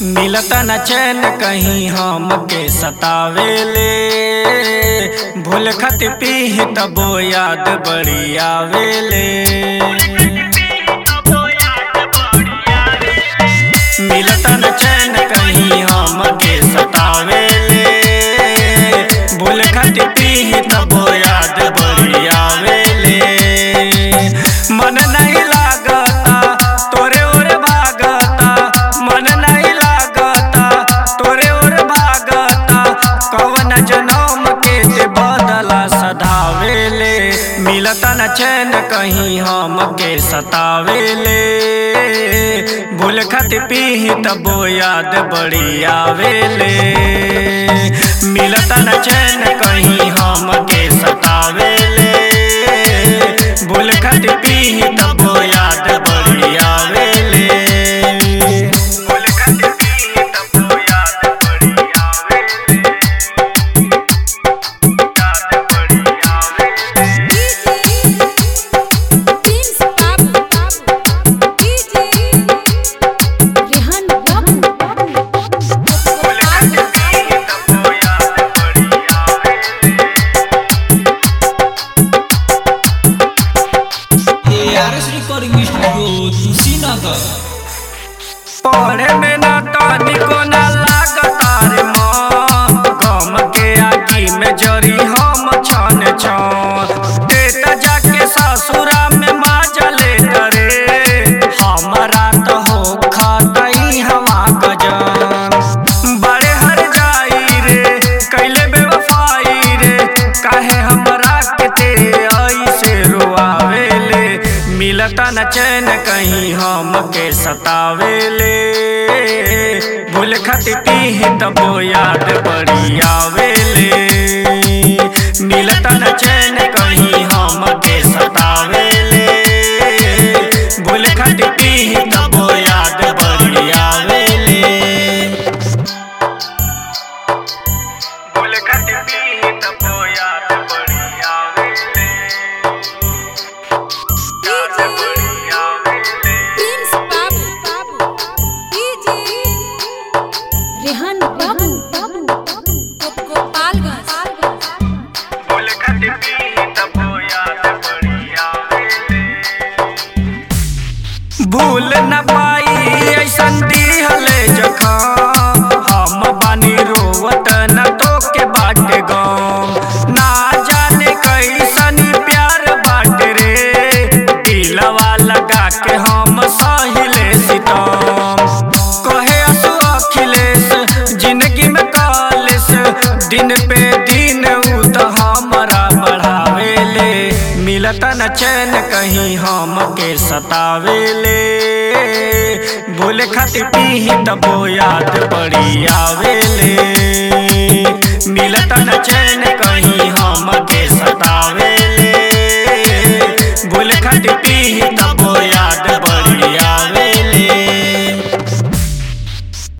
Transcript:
मिलत न चैन कहीं हमके सतावेले भूल खत पीह तबो याद बड़ी आवेले मिलत न चैन कहीं हमके सतावेले भूल खत पीह तबो याद बड़ी आवेले मन नहीं लागता तोरे ओर भागता मन नहीं लागता तोरे ओर भागता कवन जनम के ते बदला सधावेले मिलत न चैन कहीं हमके सतावेले भूल खत पीह तबो याद बड़ी आवेले मिलत न चैन कहीं हमके सतावेले भूल खत पीह तबो याद बड़ी आवेले भूल खत पीह तबो याद बड़ी आवेले याद बड़ी आवेले Prince Babu, DJ Rehan Babu, भूल खत पीह तबो याद बड़ी आवेले ARS Recording Studio Tusinagar पढ़े में ना तनिको ना लागता रे मन गम के आगी में जरी हम छन छन देता जाके ससुरा में माजले करे हमारा तो हो खतई हवा गजन बड़े हर जाई रे कैले बेवफाई रे काहे हमरा के ते ऐसे रोआवेले मिलता न चैन कहीं हमके सतावेले भूल खत पीह तबो याद बड़ी आवेले मिलता न चैन कहीं हमके सतावेले भूल खत पीह तबो याद बड़ी आवेले भूल खत पीह तबो याद बड़ी आवेले याद बड़ी आवेले Prince Babu, DJ Rehan Babu, Gopalganj. भूल खत पीह तबो याद बड़ी आवेले भूल न पाई ऐसन दिहले जखम हम बानी रोवत न तो के बाटे गम ना जाने कैसन प्यार बाटे रे दिलवा लगा के हम सहिले सितम कहे असु अखिलेश जिंदगी में कालेश दिन पे दिन उ तो हमरा बढ़ावेले मिलत न चैन कहीं हमके सतावेले भूल खत पीह तबो याद बड़ी आवेले मिलत न चैन